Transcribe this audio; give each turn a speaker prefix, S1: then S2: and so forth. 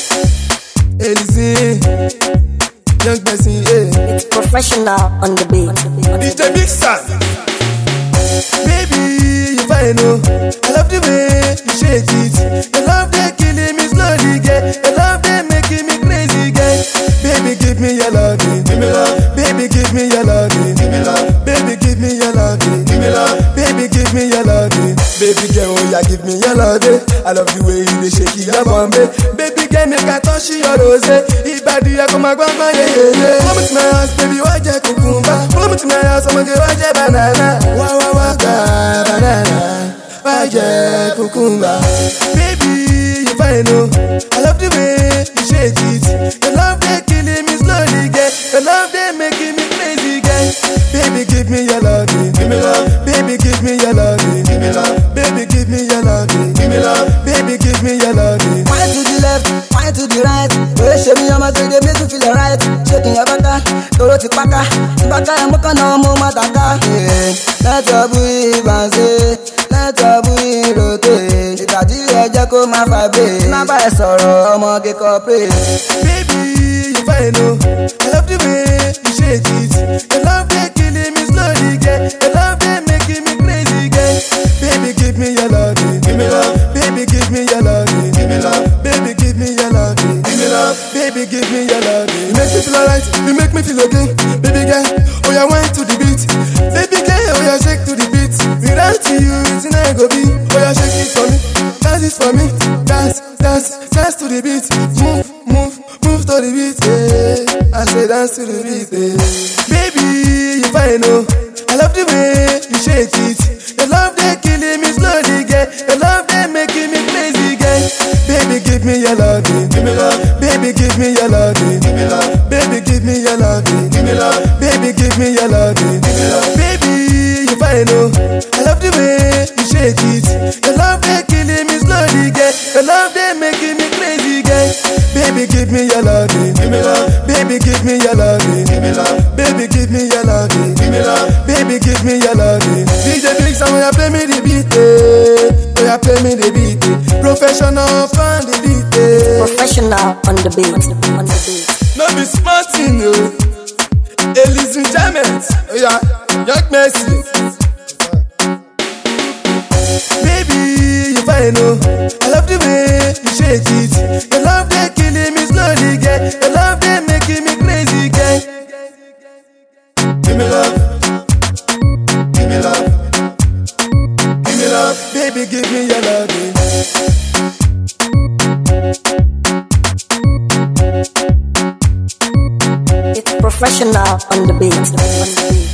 S1: Elise, young person, yeah.
S2: It's professional on the beat.
S1: DJ Mixer. Baby, you fine, oh. I love the way you shake it. Your love they killing me slowly, girl. Your love they making me crazy, girl. Baby, give me your loving. Give me love. Baby, give me your loving. Give me love. Baby, give me your loving. Give me love. Baby, give me your loving. Baby girl, oh yeah, give me your loving. I love the way you dey shake it, your bomb. Baby girl, make I touch your rose. Ibadi ya kuma gbangba, yeah, yeah, yeah. Come to my house, baby, wá jẹ kukumba. Come to my house, ọmọge wá jẹ banana. Wá wá wá gba banana. Wá jẹ kukumba. Baby, you fine, oh. I love the way you shake it. Your love they killing me slowly, girl. Your love they making me crazy, girl. Baby, give me your loving. Give me love. Baby, give me your loving. Give me love. Baby, give me your loving. Give me love. Baby, give me your loving.
S3: Wine to the left, wine to the right. Oye ṣe mi ọmọ gbèdé make you feel alright. Shaking your bata, toro ti paka. Ìbáka ẹ̀ mú kànáà mú má taka. Lẹ́tọ̀ bú ìbànṣe, lẹ́tọ̀ bú ìròtè. Ìtàdí ẹ jẹ́ kó má fà bẹ́ẹ̀. Má bá ẹ sọ̀rọ̀ ọmọge corporate.
S1: Baby, you fine, oh. I love the way you shake it. Your love they killing me slowly, girl. Your love they making me crazy, girl. Baby, give me your loving. Give me love. Baby, give me your loving. Give me love. Baby, give me your loving. Give me love. Baby, give me your loving. You make me feel alright. You make me feel okay. Baby girl, oh yeah, wine to the beat. Baby girl, oh yeah, shake to the beat. Without you, it's not go be. Oh yeah, shake it for me. Dance it for me. Dance, dance, dance to the beat. Move, move, move to the beat. Yeah. I say dance to the beat. Yeah. Baby, you fine, oh. I love the way you shake it. Your love they killing me slowly, girl. Your love they making me crazy, girl. Baby, give me your loving. Give me love. Baby, give me your loving. Give me love. Baby, give me your loving. Give me love. Baby, give me your loving. Give me love. Baby, you fine, oh. I love the way you shake it. Your love they killing me slowly, girl. Your love they making me crazy, girl. Baby, give me your loving. Give me love. Baby, give me your loving. Give me love. Baby, give me your loving. Give me love. Baby, give me your loving. DJ Big Sam, when you play me the beat, eh. When you play me the beat, eh. Professional fan the beat, eh.
S2: Professional on the beat. On the beat.
S1: No be smart thing, no. Elise Enjoyment, oh yeah, Young Mercy. Baby, you fine, oh. I love the way you shake it. Your love they killing me slowly, girl. Your love they making me crazy, girl. Give me love. Give me love. Give me love. Baby, give me your loving.
S2: It's professional on the beat. On the beat.